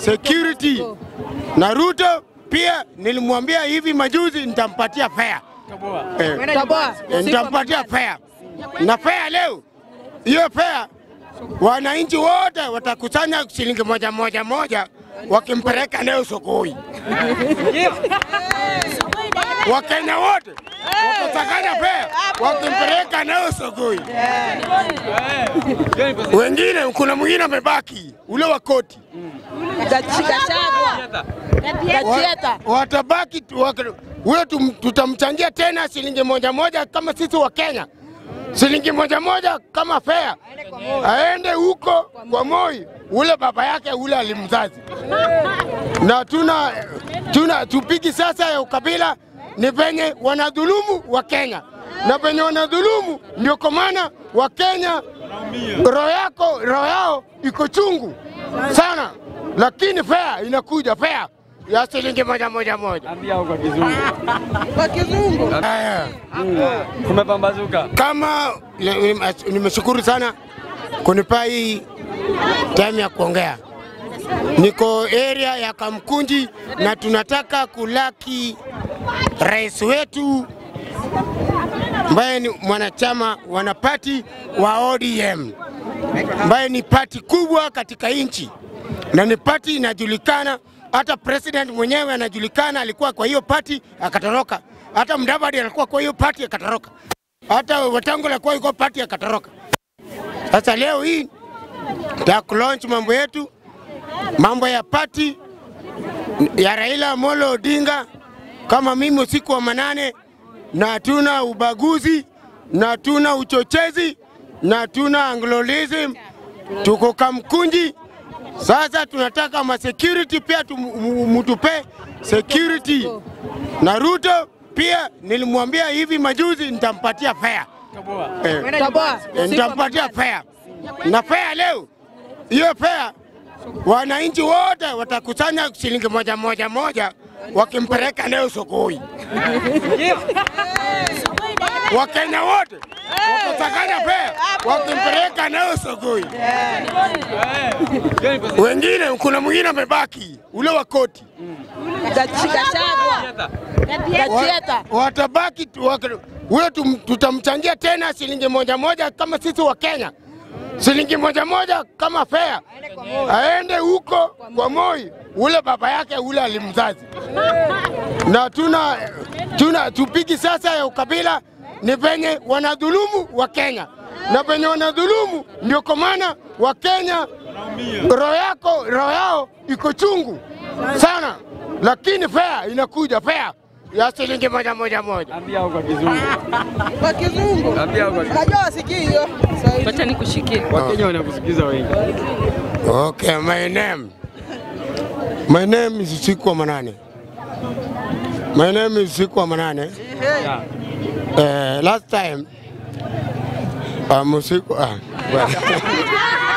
security. Na Ruto pia nilimwambia hivi majuzi nitampatia fare. Eh, Toboa. eh, nitampatia fare. Na fare leo hiyo fare wananchi wote watakusanya shilingi moja moja moja wakimpeleka leo sokoni. Wakenya wote wakusakanya fare wakimpeleka leo sokoni. Wengine, kuna mwingine amebaki ule wa koti Gachagua. Gachieta. Wa- watabaki tu- wak- huyo tum- tutamchangia tena shilingi moja moja kama sisi wa Kenya, shilingi moja moja kama fare, aende huko kwa Moi, ule baba yake ule alimzazi. Na tuna, tuna tupigi sasa ya ukabila ni venye wanadhulumu wa Kenya na venye wanadhulumu, ndio kwa maana wa Kenya roho yako roho yao iko chungu sana, lakini fare inakuja fare ya shilingi moja moja moja. Ambia huko kizungu. Kwa kizungu. Haya, Kumepambazuka. kama le- nimeshukuru sana kunipa hii time ya kuongea. Niko area ya Kamkunji na tunataka kulaki rais wetu ambaye ni mwanachama wanapati wa ODM ambaye ni pati kubwa katika nchi na ni pati inajulikana. Hata president mwenyewe anajulikana, alikuwa kwa hiyo pati akatoroka. Hata Mudavadi alikuwa kwa hiyo pati akatoroka. Hata Wetangula alikuwa yuko pati akatoroka. Sasa leo hii ta launch mambo yetu, mambo ya pati ya Raila Amolo Odinga kama mimi usiku wa manane, na hatuna ubaguzi na hatuna uchochezi na hatuna anglolism, tuko Kamkunji. Sasa tunataka ma security pia tum- mu- mutupe security, na Ruto pia nilimwambia hivi majuzi nitampatia fare eh, Toboa. eh, nitampatia fare na fare leo hiyo fare wananchi wote watakusanya shilingi moja moja moja wakimpeleka leo sokoni. Wakenya wote wakusakanya fare wakimpeleka leo sokoni. Wengine, kuna mwingine amebaki ule wa koti Gachi- Gachagua. Gachieta. Wa- watabaki tu- wak- huyo tum- tutamchangia tena shilingi moja moja kama sisi wa Kenya, shilingi moja moja kama fare, aende huko kwa Moi, ule baba yake ule alimzazi. Na tuna, tuna tupigi sasa ya ukabila ni venye wanadhulumu wa Kenya na venye wanadhulumu, ndio kwa maana wa Kenya roho yako roho yao iko chungu sana, lakini fare inakuja fare ya shilingi moja moja moja. Ambia huko kizungu. Kwa kizungu. Ambia huko. Najua wasikii hiyo. Swahili. Wacha nikushikie. Wakenya wanakusikiza wengi. Okay, my name. My name is Usiku wa Manane. My name is Usiku wa Manane. Yeah. Uh, last time um, Usiku, uh, well,